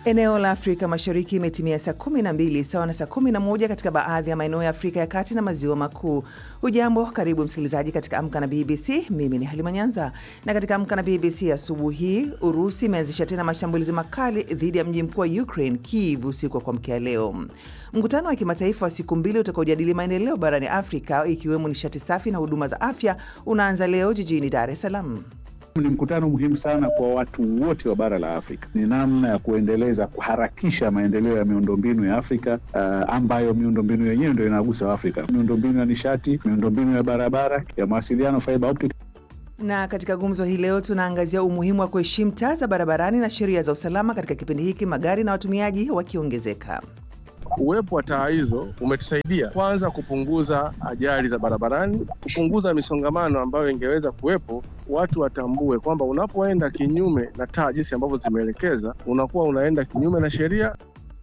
Eneo la Afrika Mashariki imetimia saa 12 sawa na saa 11 katika baadhi ya maeneo ya Afrika ya Kati na Maziwa Makuu. Ujambo, karibu msikilizaji katika Amka na BBC. Mimi ni Halima Nyanza, na katika Amka na BBC asubuhi hii, Urusi imeanzisha tena mashambulizi makali dhidi ya mji mkuu wa Ukraine, Kiev, usiku wa kuamkia leo. Mkutano wa kimataifa wa siku mbili utakaojadili maendeleo barani Afrika ikiwemo nishati safi na huduma za afya unaanza leo jijini Dar es Salaam. Ni mkutano muhimu sana kwa watu wote wa bara la Afrika. Ni namna ya kuendeleza, kuharakisha maendeleo ya miundombinu ya Afrika uh, ambayo miundombinu yenyewe ndio inagusa Afrika: miundombinu ya nishati, miundombinu ya barabara, ya mawasiliano, fiber optic. Na katika gumzo hii leo tunaangazia umuhimu wa kuheshimu taa za barabarani na sheria za usalama katika kipindi hiki magari na watumiaji wakiongezeka. Uwepo wa taa hizo umetusaidia kwanza kupunguza ajali za barabarani, kupunguza misongamano ambayo ingeweza kuwepo. Watu watambue kwamba unapoenda kinyume na taa jinsi ambavyo zimeelekeza, unakuwa unaenda kinyume na sheria.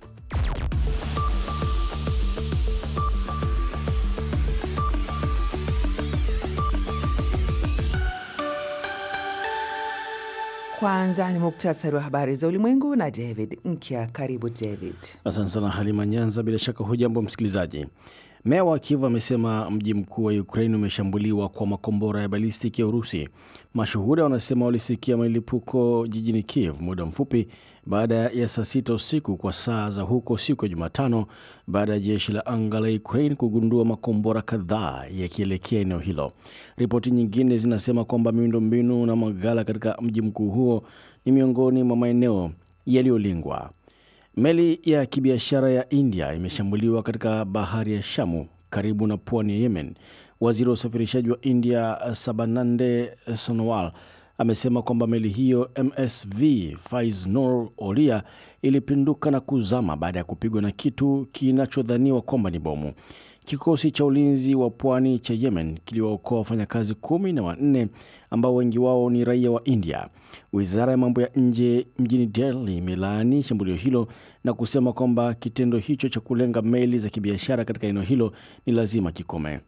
Kwanza ni muktasari wa habari za ulimwengu na David Nkya. Karibu David. Asante sana Halima Nyanza. Bila shaka hujambo msikilizaji. Meya wa Kiev amesema mji mkuu wa Ukraine umeshambuliwa kwa makombora ya balistiki ya Urusi. Mashuhuda wanasema walisikia milipuko jijini Kiev muda mfupi baada ya saa sita usiku kwa saa za huko siku ya Jumatano, baada ya jeshi la anga la Ukraine kugundua makombora kadhaa yakielekea eneo hilo. Ripoti nyingine zinasema kwamba miundombinu na maghala katika mji mkuu huo ni miongoni mwa maeneo yaliyolengwa. Meli ya kibiashara ya India imeshambuliwa katika bahari ya Shamu karibu na pwani ya Yemen. Waziri wa usafirishaji wa India Sabanande Sonowal amesema kwamba meli hiyo MSV Faiznor Olia ilipinduka na kuzama baada ya kupigwa na kitu kinachodhaniwa kwamba ni bomu. Kikosi cha ulinzi wa pwani cha Yemen kiliwaokoa wafanyakazi kumi na wanne ambao wengi wao ni raia wa India. Wizara ya mambo ya nje mjini Delhi imelaani shambulio hilo na kusema kwamba kitendo hicho cha kulenga meli za kibiashara katika eneo hilo ni lazima kikome.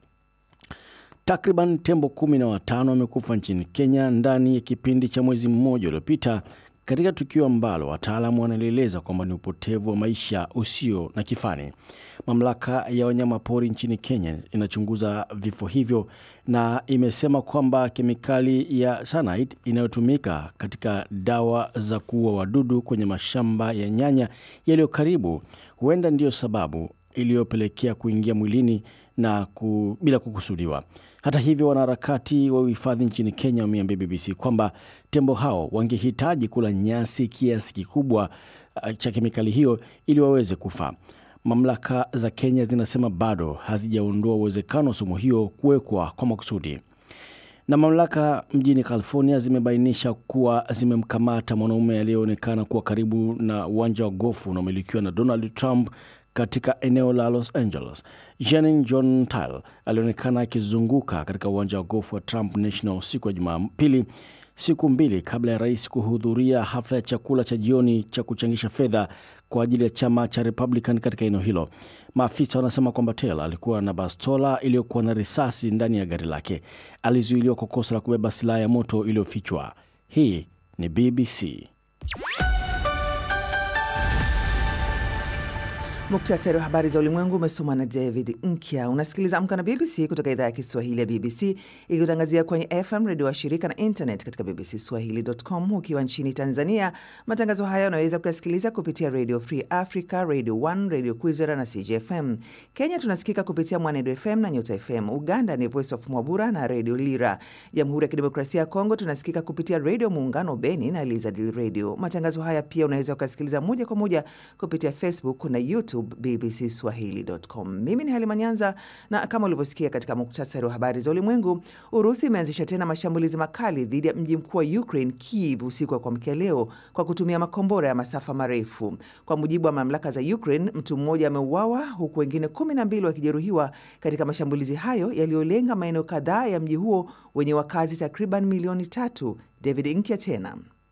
Takriban tembo kumi na watano wamekufa nchini Kenya ndani ya kipindi cha mwezi mmoja uliopita katika tukio ambalo wataalamu wanalieleza kwamba ni upotevu wa maisha usio na kifani. Mamlaka ya wanyama pori nchini Kenya inachunguza vifo hivyo na imesema kwamba kemikali ya cyanide inayotumika katika dawa za kuua wadudu kwenye mashamba ya nyanya yaliyo karibu huenda ndiyo sababu iliyopelekea kuingia mwilini na ku, bila kukusudiwa. Hata hivyo, wanaharakati wa uhifadhi nchini Kenya wameambia BBC kwamba tembo hao wangehitaji kula nyasi kiasi kikubwa cha kemikali hiyo ili waweze kufa. Mamlaka za Kenya zinasema bado hazijaondoa uwezekano wa sumu hiyo kuwekwa kwa makusudi. Na mamlaka mjini California zimebainisha kuwa zimemkamata mwanaume aliyeonekana kuwa karibu na uwanja wa gofu unaomilikiwa na Donald Trump katika eneo la Los Angeles. Jenin John Tile alionekana akizunguka katika uwanja wa gofu wa Trump National siku ya Jumapili, siku mbili kabla ya rais kuhudhuria hafla ya chakula cha jioni cha kuchangisha fedha kwa ajili ya chama cha Republican katika eneo hilo. Maafisa wanasema kwamba Taylor alikuwa na bastola iliyokuwa na risasi ndani ya gari lake. Alizuiliwa kwa kosa la kubeba silaha ya moto iliyofichwa. Hii ni BBC. Muktasari wa habari za ulimwengu umesomwa na David Nkya. Unasikiliza Amka na BBC kutoka idhaa ya Kiswahili ya BBC ikikutangazia kwenye FM redio wa shirika na internet katika bbcswahili.com. Ukiwa nchini Tanzania, matangazo haya unaweza kuyasikiliza kupitia Radio Free Africa, Radio 1, Radio Kwizera na CJFM. Kenya tunasikika kupitia Mwanedo FM na Nyota FM. Uganda ni Voice of Mwabura na Radio Lira. Jamhuri ya Kidemokrasia ya Kongo tunasikika kupitia Radio Muungano Beni na Lizard Radio. Matangazo haya pia unaweza ukasikiliza moja kwa moja kupitia Facebook na YouTube bbcswahili.com. Mimi ni Halima Nyanza, na kama ulivyosikia katika muktasari wa habari za ulimwengu, Urusi imeanzisha tena mashambulizi makali dhidi ya mji mkuu wa Ukraine, Kiev, usiku wa kuamkia leo kwa kutumia makombora ya masafa marefu. Kwa mujibu wa mamlaka za Ukraine, mtu mmoja ameuawa huku wengine kumi na mbili wakijeruhiwa katika mashambulizi hayo yaliyolenga maeneo kadhaa ya mji huo wenye wakazi takriban milioni tatu. David Nkya tena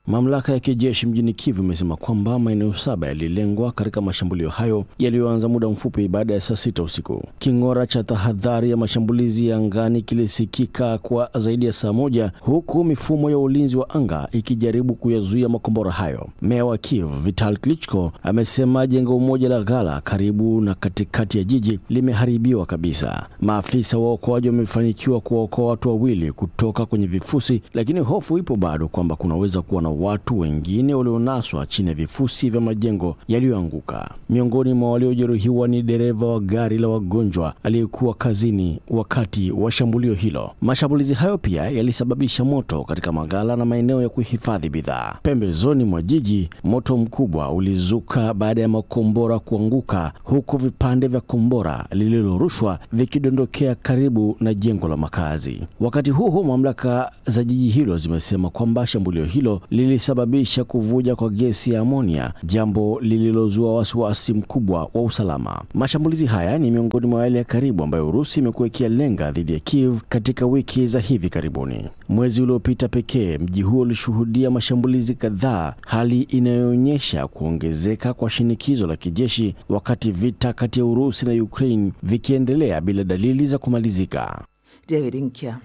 Mamlaka ya kijeshi mjini Kiev imesema kwamba maeneo saba yalilengwa katika mashambulio hayo yaliyoanza muda mfupi baada ya saa sita usiku. King'ora cha tahadhari ya mashambulizi ya angani kilisikika kwa zaidi ya saa moja huku mifumo ya ulinzi wa anga ikijaribu kuyazuia makombora hayo. Meya wa Kiev Vital Klitschko amesema jengo moja la ghala karibu na katikati ya jiji limeharibiwa kabisa. Maafisa wa uokoaji wamefanikiwa kuwaokoa watu wawili kutoka kwenye vifusi, lakini hofu ipo bado kwamba kunaweza kuwa na watu wengine walionaswa chini ya vifusi vya majengo yaliyoanguka. Miongoni mwa waliojeruhiwa ni dereva wa gari la wagonjwa aliyekuwa kazini wakati wa shambulio hilo. Mashambulizi hayo pia yalisababisha moto katika maghala na maeneo ya kuhifadhi bidhaa. Pembezoni mwa jiji, moto mkubwa ulizuka baada ya makombora kuanguka, huku vipande vya kombora lililorushwa vikidondokea karibu na jengo la makazi. Wakati huo huo, mamlaka za jiji hilo zimesema kwamba shambulio hilo lilisababisha kuvuja kwa gesi ya amonia, jambo lililozua wasiwasi mkubwa wa usalama. Mashambulizi haya ni miongoni mwa yale ya karibu ambayo Urusi imekuwa ikiyalenga dhidi ya Kiev katika wiki za hivi karibuni. Mwezi uliopita pekee mji huo ulishuhudia mashambulizi kadhaa, hali inayoonyesha kuongezeka kwa shinikizo la kijeshi, wakati vita kati ya Urusi na Ukraine vikiendelea bila dalili za kumalizika. David Nkya.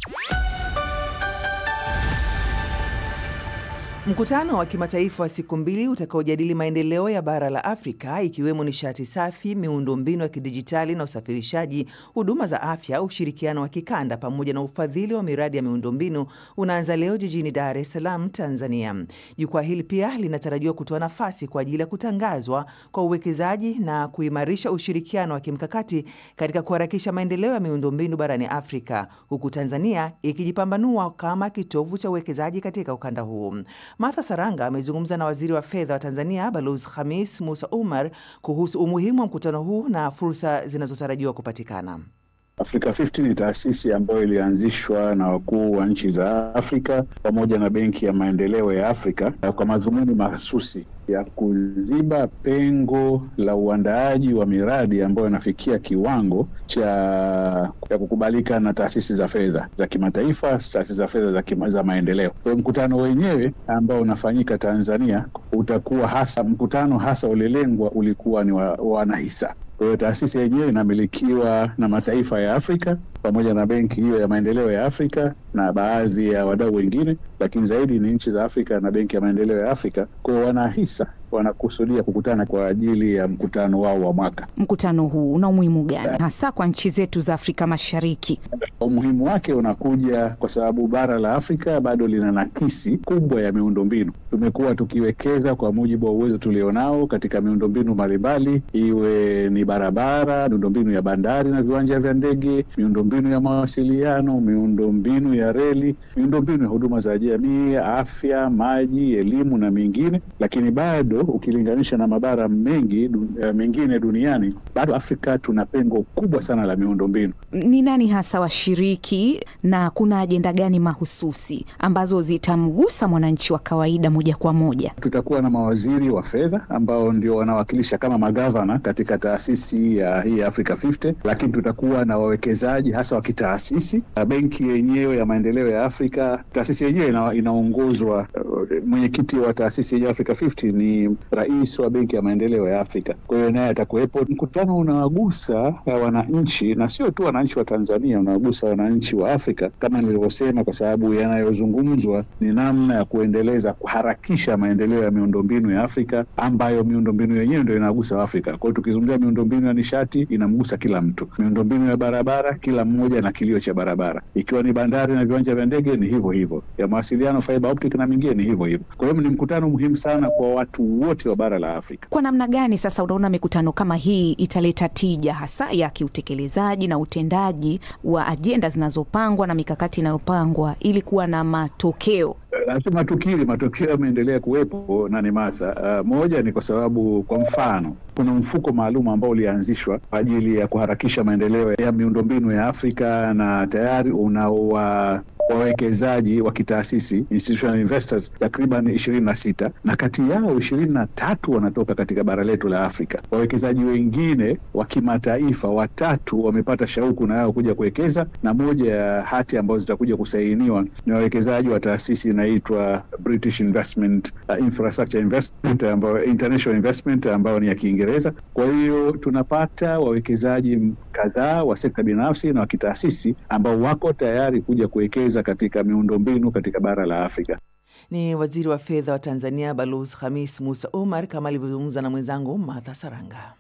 Mkutano wa kimataifa wa siku mbili utakaojadili maendeleo ya bara la Afrika ikiwemo nishati safi, miundombinu ya kidijitali na usafirishaji, huduma za afya, ushirikiano wa kikanda pamoja na ufadhili wa miradi ya miundombinu unaanza leo jijini Dar es Salaam, Tanzania. Jukwaa hili pia linatarajiwa kutoa nafasi kwa ajili ya kutangazwa kwa uwekezaji na kuimarisha ushirikiano wa kimkakati katika kuharakisha maendeleo ya miundombinu barani Afrika, huku Tanzania ikijipambanua kama kitovu cha uwekezaji katika ukanda huu. Martha Saranga amezungumza na waziri wa fedha wa Tanzania Balozi Khamis Musa Umar kuhusu umuhimu wa mkutano huu na fursa zinazotarajiwa kupatikana. Africa 50 ni taasisi ambayo ilianzishwa na wakuu wa nchi za Afrika pamoja na Benki ya Maendeleo ya Afrika kwa madhumuni mahsusi ya kuziba pengo la uandaaji wa miradi ambayo inafikia kiwango cha ya kukubalika na taasisi za fedha za kimataifa, taasisi za fedha za, kima, za maendeleo. Kwa mkutano wenyewe ambao unafanyika Tanzania utakuwa hasa mkutano hasa ulilengwa ulikuwa ni wa wanahisa kwa hiyo taasisi yenyewe inamilikiwa na mataifa ya Afrika pamoja na benki hiyo ya maendeleo ya Afrika na baadhi ya wadau wengine, lakini zaidi ni nchi za Afrika na benki ya maendeleo ya Afrika. Kwa hiyo wanahisa wanakusudia kukutana kwa ajili ya mkutano wao wa mwaka. Mkutano huu una umuhimu gani hasa kwa nchi zetu za Afrika Mashariki? Umuhimu wake unakuja kwa sababu bara la Afrika bado lina nakisi kubwa ya miundombinu. Tumekuwa tukiwekeza kwa mujibu wa uwezo tulionao katika miundombinu mbalimbali, iwe ni barabara, miundombinu ya bandari na viwanja vya ndege, miundombinu ya mawasiliano, miundombinu ya reli, miundombinu ya huduma za jamii, afya, maji, elimu na mingine, lakini bado ukilinganisha na mabara mengi dun, uh, mengine duniani bado Afrika tuna pengo kubwa sana la miundombinu. Ni nani hasa washiriki na kuna ajenda gani mahususi ambazo zitamgusa mwananchi wa kawaida moja kwa moja? Tutakuwa na mawaziri wa fedha ambao ndio wanawakilisha kama magavana katika taasisi ya hii Africa 50, lakini tutakuwa na wawekezaji hasa wa kitaasisi. Benki yenyewe ya maendeleo ya Afrika, taasisi yenyewe ina, inaongozwa uh, mwenyekiti wa taasisi yenyewe Africa 50 ni rais wa benki ya maendeleo ya Afrika. Kwa hiyo naye atakuwepo. Mkutano unawagusa wananchi na sio tu wananchi wa Tanzania, unawagusa wananchi wa Afrika kama nilivyosema, kwa sababu yanayozungumzwa ni namna ya kuendeleza, kuharakisha maendeleo ya miundombinu ya Afrika ambayo miundombinu yenyewe ndio inagusa Afrika. Kwa hiyo tukizungumzia miundombinu ya nishati inamgusa kila mtu, miundombinu ya barabara, kila mmoja na kilio cha barabara, ikiwa ni bandari na viwanja vya ndege ni hivyo hivyo, ya mawasiliano, fiber optic na mingine ni hivyo hivyo. Kwa hiyo ni mkutano muhimu sana kwa watu wote wa bara la Afrika. Kwa namna gani sasa unaona mikutano kama hii italeta tija hasa ya kiutekelezaji na utendaji wa ajenda zinazopangwa na mikakati inayopangwa ili kuwa na matokeo? Lazima tukiri matokeo yameendelea kuwepo na ni masa uh, moja ni kwa sababu kwa mfano kuna mfuko maalum ambao ulianzishwa kwa ajili ya kuharakisha maendeleo ya miundombinu ya Afrika na tayari wawekezaji wa kitaasisi institutional investors takriban ishirini na sita na kati yao ishirini na tatu wanatoka katika bara letu la Afrika. Wawekezaji wengine wa kimataifa watatu wamepata shauku na yao kuja kuwekeza, na moja ya hati ambazo zitakuja kusainiwa ni wawekezaji wa taasisi inaitwa British Investment uh, Infrastructure Investment ambayo international investment ambayo ni ya Kiingereza. Kwa hiyo tunapata wawekezaji kadhaa wa sekta binafsi na wa kitaasisi ambao wako tayari kuja kuwekeza katika miundombinu katika bara la Afrika. Ni waziri wa fedha wa Tanzania Balozi Khamis Musa Omar kama alivyozungumza na mwenzangu Martha Saranga.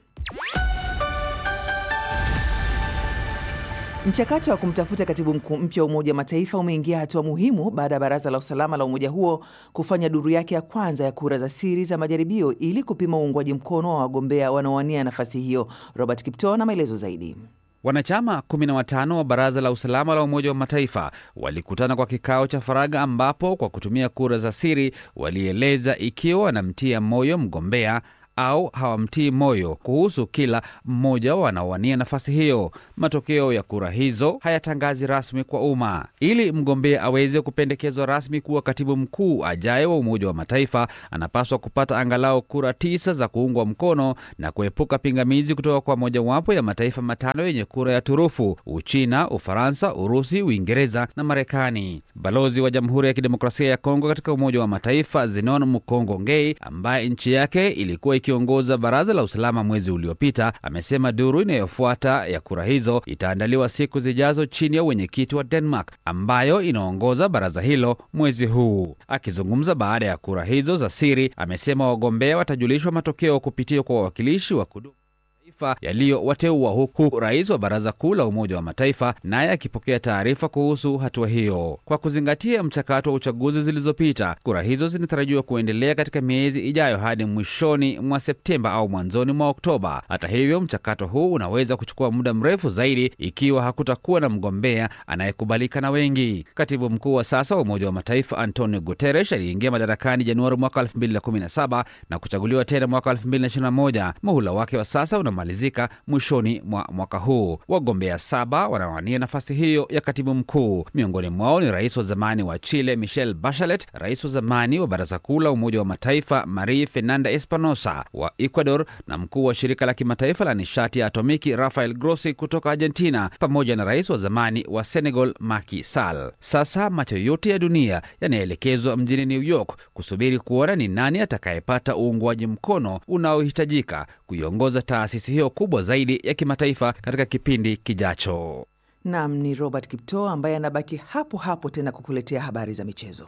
Mchakato wa kumtafuta katibu mkuu mpya wa Umoja wa Mataifa umeingia hatua muhimu baada ya Baraza la Usalama la umoja huo kufanya duru yake ya kwanza ya kura za siri za majaribio ili kupima uungwaji mkono wa wagombea wanaowania nafasi hiyo. Robert Kipto na maelezo zaidi. Wanachama 15 wa Baraza la Usalama la Umoja wa Mataifa walikutana kwa kikao cha faragha ambapo kwa kutumia kura za siri walieleza ikiwa wanamtia moyo mgombea au hawamtii moyo kuhusu kila mmoja wanaowania nafasi hiyo. Matokeo ya kura hizo hayatangazi rasmi kwa umma. Ili mgombea aweze kupendekezwa rasmi kuwa katibu mkuu ajaye wa Umoja wa Mataifa, anapaswa kupata angalau kura tisa za kuungwa mkono na kuepuka pingamizi kutoka kwa mojawapo ya mataifa matano yenye kura ya turufu: Uchina, Ufaransa, Urusi, Uingereza na Marekani. Balozi wa Jamhuri ya Kidemokrasia ya Kongo katika Umoja wa Mataifa Zenon Mukongo Ngei, ambaye nchi yake ilikuwa ikiongoza Baraza la Usalama mwezi uliopita, amesema duru inayofuata ya kura hizo itaandaliwa siku zijazo chini ya wenyekiti wa Denmark ambayo inaongoza baraza hilo mwezi huu. Akizungumza baada ya kura hizo za siri, amesema wagombea watajulishwa matokeo kupitia kwa wawakilishi wa kudumu yaliyowateua huku rais wa baraza kuu la Umoja wa Mataifa naye akipokea taarifa kuhusu hatua hiyo. Kwa kuzingatia mchakato wa uchaguzi zilizopita, kura hizo zinatarajiwa kuendelea katika miezi ijayo hadi mwishoni mwa Septemba au mwanzoni mwa Oktoba. Hata hivyo, mchakato huu unaweza kuchukua muda mrefu zaidi ikiwa hakutakuwa na mgombea anayekubalika na wengi. Katibu mkuu wa sasa wa Umoja wa Mataifa Antonio Guterres aliingia madarakani Januari mwaka 2017 na kuchaguliwa tena mwaka 2021. Muhula wake wa sasa una malizika mwishoni mwa mwaka huu. Wagombea saba wanawania nafasi hiyo ya katibu mkuu. Miongoni mwao ni rais wa zamani wa Chile Michelle Bachelet, rais wa zamani wa baraza kuu la Umoja wa Mataifa Marie Fernanda Espanosa wa Ecuador na mkuu wa shirika la kimataifa la nishati ya atomiki Rafael Grossi kutoka Argentina, pamoja na rais wa zamani wa Senegal Macky Sall. Sasa macho yote ya dunia yanaelekezwa mjini New York kusubiri kuona ni nani atakayepata uungwaji mkono unaohitajika kuiongoza taasisi hiyo kubwa zaidi ya kimataifa katika kipindi kijacho. Nam ni Robert Kipto ambaye anabaki hapo hapo tena kukuletea habari za michezo.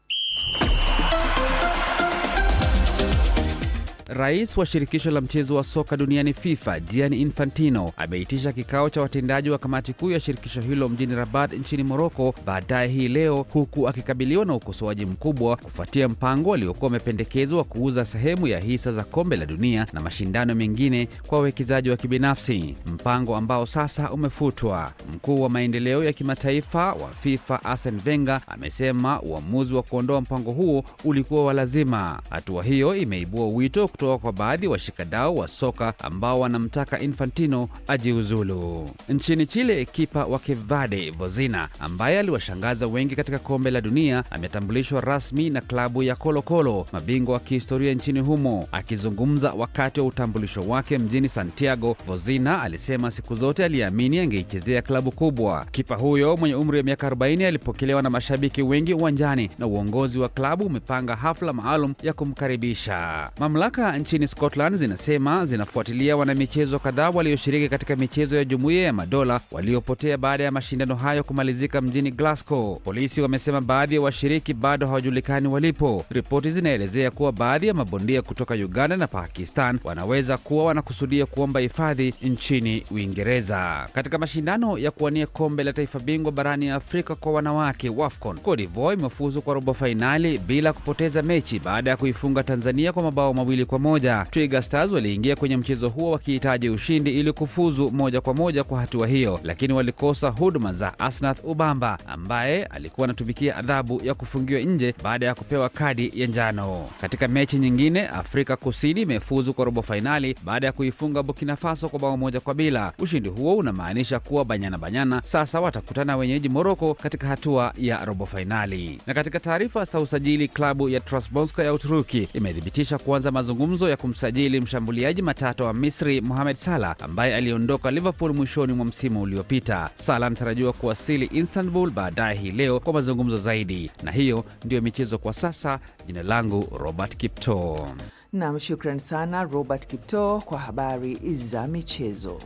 Rais wa shirikisho la mchezo wa soka duniani FIFA Gianni Infantino ameitisha kikao cha watendaji wa kamati kuu ya shirikisho hilo mjini Rabat nchini Moroko baadaye hii leo, huku akikabiliwa na ukosoaji mkubwa kufuatia mpango aliokuwa umependekezwa wa kuuza sehemu ya hisa za kombe la dunia na mashindano mengine kwa wawekezaji wa kibinafsi, mpango ambao sasa umefutwa. Mkuu wa maendeleo ya kimataifa wa FIFA Arsene Wenger amesema uamuzi wa kuondoa mpango huo ulikuwa wa lazima. Hatua hiyo imeibua wito kutoka kwa baadhi ya washikadau wa soka ambao wanamtaka Infantino ajiuzulu. Nchini Chile, kipa wa Cape Verde Vozina ambaye aliwashangaza wengi katika kombe la dunia ametambulishwa rasmi na klabu ya Colo Colo, mabingwa wa kihistoria nchini humo. Akizungumza wakati wa utambulisho wake mjini Santiago, Vozina alisema siku zote aliamini angeichezea klabu kubwa. Kipa huyo mwenye umri wa miaka 40 alipokelewa na mashabiki wengi uwanjani na uongozi wa klabu umepanga hafla maalum ya kumkaribisha. Mamlaka nchini Scotland zinasema zinafuatilia wanamichezo kadhaa walioshiriki katika michezo ya Jumuiya ya Madola waliopotea baada ya mashindano hayo kumalizika mjini Glasgow. Polisi wamesema baadhi ya washiriki bado hawajulikani walipo. Ripoti zinaelezea kuwa baadhi ya mabondia kutoka Uganda na Pakistan wanaweza kuwa wanakusudia kuomba hifadhi nchini Uingereza. Katika mashindano ya kuwania kombe la taifa bingwa barani Afrika kwa wanawake WAFCON, Cote d'Ivoire imefuzu kwa robo fainali bila kupoteza mechi baada ya kuifunga Tanzania kwa mabao mawili kwa kwa moja. Twiga Stars waliingia kwenye mchezo huo wakihitaji ushindi ili kufuzu moja kwa moja kwa hatua hiyo, lakini walikosa huduma za Asnath Ubamba ambaye alikuwa anatumikia adhabu ya kufungiwa nje baada ya kupewa kadi ya njano. Katika mechi nyingine, Afrika Kusini imefuzu kwa robo fainali baada ya kuifunga Burkina Faso kwa bao moja kwa bila. Ushindi huo unamaanisha kuwa Banyana Banyana sasa watakutana wenyeji Moroko katika hatua ya robo fainali. Na katika taarifa za usajili, klabu ya Trabzonspor ya Uturuki imethibitisha kuanza mazungumzo ya kumsajili mshambuliaji matata wa Misri Mohamed Salah ambaye aliondoka Liverpool mwishoni mwa msimu uliopita. Salah anatarajiwa kuwasili Istanbul baadaye hii leo kwa mazungumzo zaidi. Na hiyo ndiyo michezo kwa sasa. Jina langu Robert Kipto. Nam, shukran sana Robert Kipto kwa habari za michezo.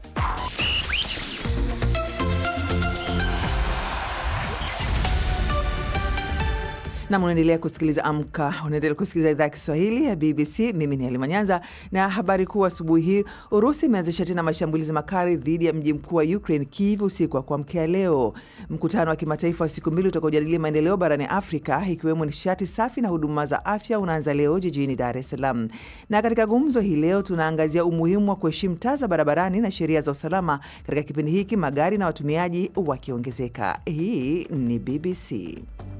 Nam, unaendelea kusikiliza Amka, unaendelea kusikiliza idhaa ya Kiswahili ya BBC. Mimi ni Halima Nyanza na habari kuu asubuhi hii. Urusi imeanzisha tena mashambulizi makali dhidi ya mji mkuu wa Ukraine, Kiev, usiku wa kuamkia leo. Mkutano wa kimataifa wa siku mbili utakaojadilia maendeleo barani Afrika, ikiwemo nishati safi na huduma za afya, unaanza leo jijini Dar es Salaam. Na katika gumzo hii leo tunaangazia umuhimu wa kuheshimu taa za barabarani na sheria za usalama katika kipindi hiki, magari na watumiaji wakiongezeka. Hii ni BBC.